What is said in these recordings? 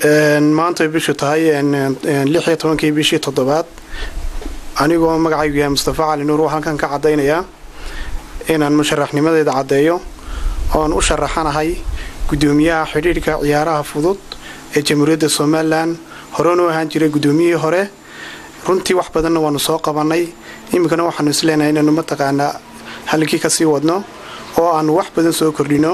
maantay bishu tahay lix iyo tobankii bishii toddobaad anigoo magacaygu yahay mustafa cali nuur waxaan halkan ka caddaynayaa inaan musharaxnimadeeda caddeeyo oon u sharaxanahay guddoomiyaha xidhiidhka ciyaaraha fudud ee jamhuuriyadda somalilan horena u ahaan jiray guddoomiyihii hore runtii wax badanna waanu soo qabannay iminkana waxaanu isleenahay inaanu mataqaanaa halkii kasii wadno oo aanu wax badan soo kordhino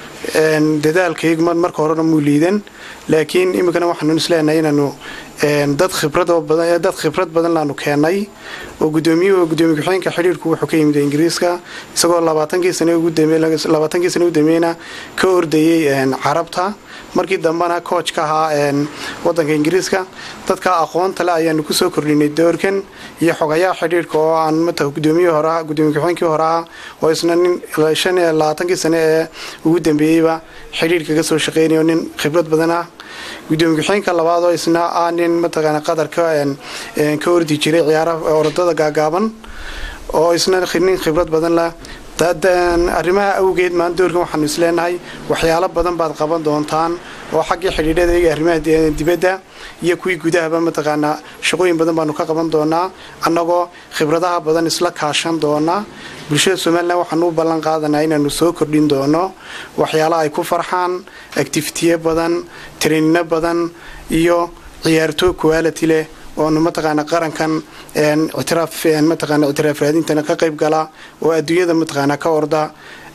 dadaalkaygu marka horena muu liidan laakiin iminkana waxaanu isleenahay inaanu dad khibradad khibrad badan laanu keennay oo gudoomiyuhu gudoomiye ku-xigeenka xidhiirku wuxuu ka yimid ingiriiska isagoo labaatankii sanlabaatankii sana u dambeeyna ka ordayay carabta markii dambena coach ka ahaa wadanka ingiriiska dadka aqoonta le ayaanu kusoo kordhinay doorkan iyo xogayaha xidhiirka oo aan mata gudoomiye hore gudoomiye ku-xigeenkii hore ah oo isna nin shan iyo labaatankii sane ee ugu dambeeyeyba xidhiirka ka soo shaqeynaya nin khibrad badan ah gudoomiye ku-xigeenka labaad oo isna ah nin mataqaana qadarka ka ordi jiray ciyaaraha orodada gaagaaban oo isna nin khibrad badan leh arrimaha awgeed maan doorkan waxaanu isleenahay waxyaalo badan baad qaban doontaan oo xaggii xidhiidhada iyaga arrimaha dibadda iyo kuwii gudahaba mataqaanaa shaqooyin badan baanu ka qaban doonaa annagoo khibradaha badan isla kaashan doona bulshada somalilan waxaanu u ballan qaadanaa inaanu soo kordhin doono waxyaalo ay ku farxaan activitiye badan traininno badan iyo ciyaartoo quality leh oonu mataqaana qarankan ictiraaf mataqaana ictiraaf raadintana ka qayb gala oo adduunyada mataqaana ka orda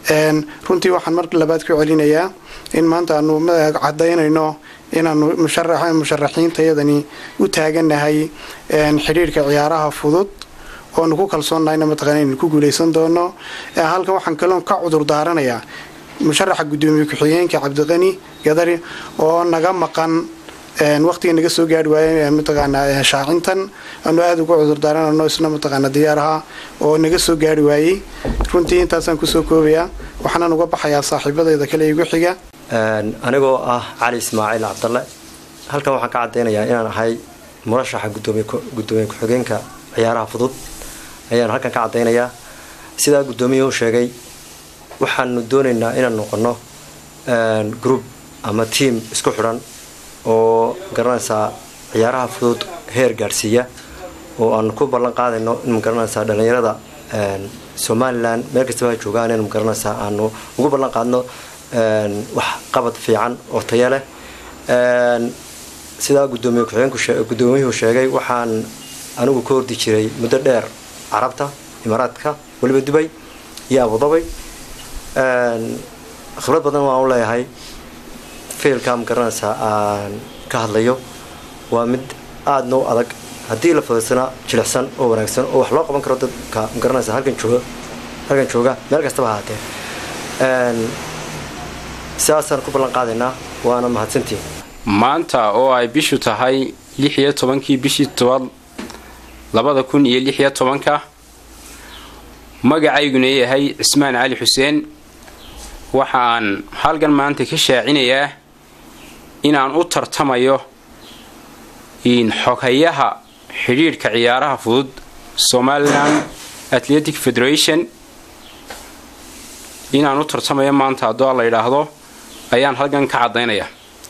runtii waxaan mar labaad ku celinayaa in maanta aanu cadaynayno inaanu musharaxiintayadani u taaganahay xidhiirhka ciyaaraha fudud oonu ku kalsoonnahayna mataqana inaynu ku guulaysan doono halkan waxaan kaloon ka cudur daaranayaa musharaxa guddoomiye ku-xigeenka cabdiqani gadari oo naga maqan waqtiga naga soo gaari waayay mataqaanaa shaacintan aanu aada uga cudurdaaranano isna mataqaana diyaaraha oo naga soo gaari waayey runtii intaasaan kusoo koobayaa waxaanaan uga baxayaa saaxiibadayda kale igu xiga anigoo ah cali ismaaciil cabdalle halkan waxaan ka caddaynayaa inaan ahay murashaxa gudoomiye ku-xigeenka ciyaaraha fudud ayaan halkan ka caddaynayaa sidaa guddoomiyuhu sheegay waxaanu doonaynaa inaan noqono group ama tiam isku xidhan oo garanaysaa ciyaaraha fudud heer gaadhsiiya oo aanu ku ballan qaadayno in magaranaysaa dhallinyarada somalilan meel kastaba ha joogaan in magaranaysaa aanu ugu ballan qaadno wax qabad fiican oo taya leh sidaa gudoomiye ku-xigeenkugudoomiyuhu sheegay waxaan anigu ka hordi jiray muddo dheer carabta imaaraadka weliba dubay iyo abudabay khibrad badan waan u leeyahay fiilka magaranaysaa aan ka hadlayo waa mid aadna u adag haddii la fadaysana jilicsan oo wanaagsan oo wax loo qaban karo dadka magaranaysa halkan jooga halkan jooga meel kastaba ahaatee sidaasaan ku ballan qaadaynaa waana mahadsantiin maanta oo ay bishu tahay lix iyo tobankii bishii tobaad labada kun iyo lix iyo tobanka magacayguna yahay cismaan cali xuseen waxa aan halkan maanta ka shaacinayaa inaan u tartamayo xoghayaha xidhiidhka ciyaaraha fudud somalilan athletic federation inaan u tartamayo maanta haddoo la yidhaahdo ayaan halkan ka caddaynaya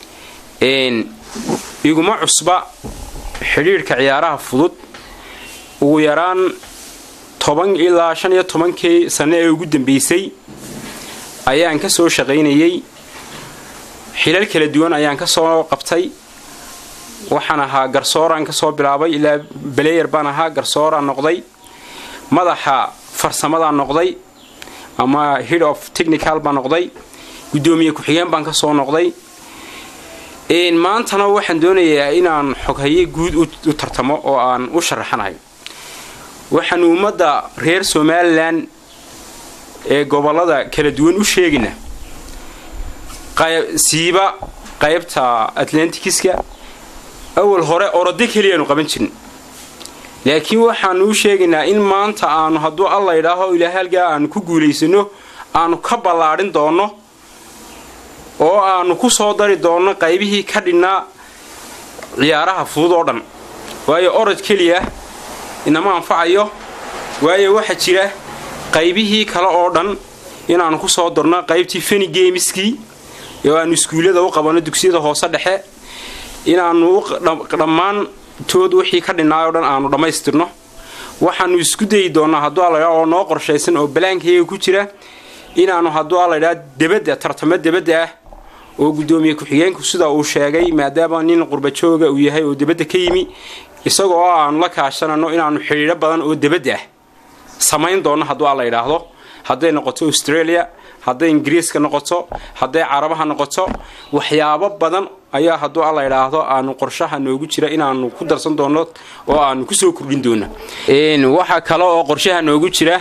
iguma cusba xidhiidhka ciyaaraha fudud ugu yaraan toban ilaa shan iyo tobankii sanno ee ugu dambeysay ayaan ka soo shaqaynayay xilal kala duwan ayaan ka soo qabtay waxaan ahaa garsooraan ka soo bilaabay ilaa baleyer baan ahaa garsooraan noqday madaxa farsamadaan noqday ama head of technical baan noqday guddoomiye ku-xigeen baan ka soo noqday maantana waxaan doonayaa inaan xoghaye guud u tartamo oo aan u sharaxanahay waxaan ummadda reer somalilan ee gobolada kala duwan u sheegayna siiba qaybta atlantikiska awal hore orode keliyaanu qaban jirin laakiin waxaanu u sheegaynaa in maanta aanu hadduu alla idhaaho ilaa halgaa aanu ku guulaysano aanu ka ballaadhin doonno oo aanu ku soo dari doonno qaybihii ka dhinnaa ciyaaraha fudud oo dhan waayo orod keliya inama anfacayo waayo waxaa jira qaybihii kale oo dhan inaanu ku soo darno qaybtii feni gemiskii oo aanu iskuullada u qabanno dugsiyada hoose dhexe inaanu dhammaantood wixii ka dhinnaay o dhan aanu dhammaystirno waxaanu isku dayi doonaa hadduu alla oo noo qorshaysan oo balaankayga ku jira inaanu hadduu alladhaa debadda tartamo debadda ah oo guddoomiye ku-xigeenku sida uu sheegay maadaama nin qurbajooga uu yahay oo debadda ka yimi isaga oo aanu la kaashanano inaanu xidhiidho badan oo debadda ah samayn doonno hadduu alla yidhaahdo hadday noqoto australia hadday ingiriiska noqoto hadday carabaha noqoto waxyaabo badan ayaa hadduu alla yidhaahdo aanu qorshaha noogu jira inaanu ku darsan doonno oo aanu kusoo kordhin doono waxaa kale oo qorshaha noogu jira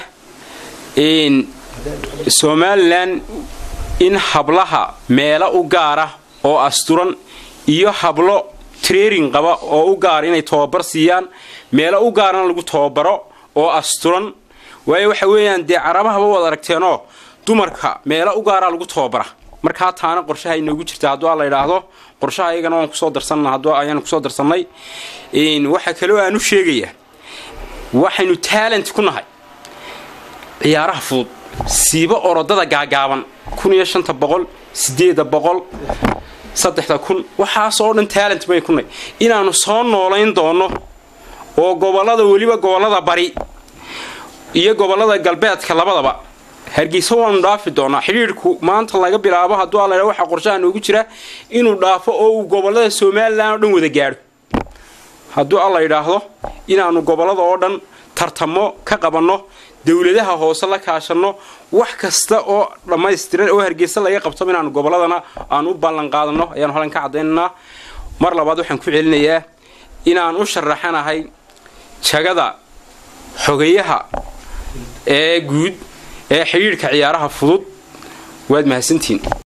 somalilan in hablaha meelo u gaara oo asturan iyo hablo trairing qaba oo u gaara inay tobabar siiyaan meelo u gaarana lagu tababaro oo asturan waayo waxa weeyaan dee carabahaba waad aragteenoo dumarka meelo u gaaraa lagu tababara markaa taana qorshaha inoogu jirta hadduu alla yidhaahdo qorshaha iyagana waan kusoo darsanna hadduu ayaanu kusoo darsannay waxaa kaloo aan u sheegayaa waxaynu talent ku nahay ciyaaraha fudud siiba orodada gaagaaban kun iyo shanta boqol sideeda boqol saddexda kun waxaasoo dhan talent bay ku nahay inaanu soo noolayn doonno oo gobollada weliba gobollada bari iyo gobollada galbeedka labadaba hargeysa waanu dhaafi doonaa xidhiidhku maanta laga bilaabo hadduu alla waxaa qorshaha noogu jira inuu dhaafo oo uu gobollada somalilan oo dhan wada gaadho hadduu alla yidhaahdo inaanu gobollada oo dhan tartamo ka qabanno dowladaha hoose la kaashanno wax kasta oo dhammaystiran oo hargeysa laga qabto inaanu gobolladana aanu u ballan qaadano ayaanu halkan ka cadaynaynaa mar labaad waxaan ku celinayaa inaan u sharaxanahay jagada xogayaha ee guud ee xidhiidhka ciyaaraha fudud waad mahadsantihiin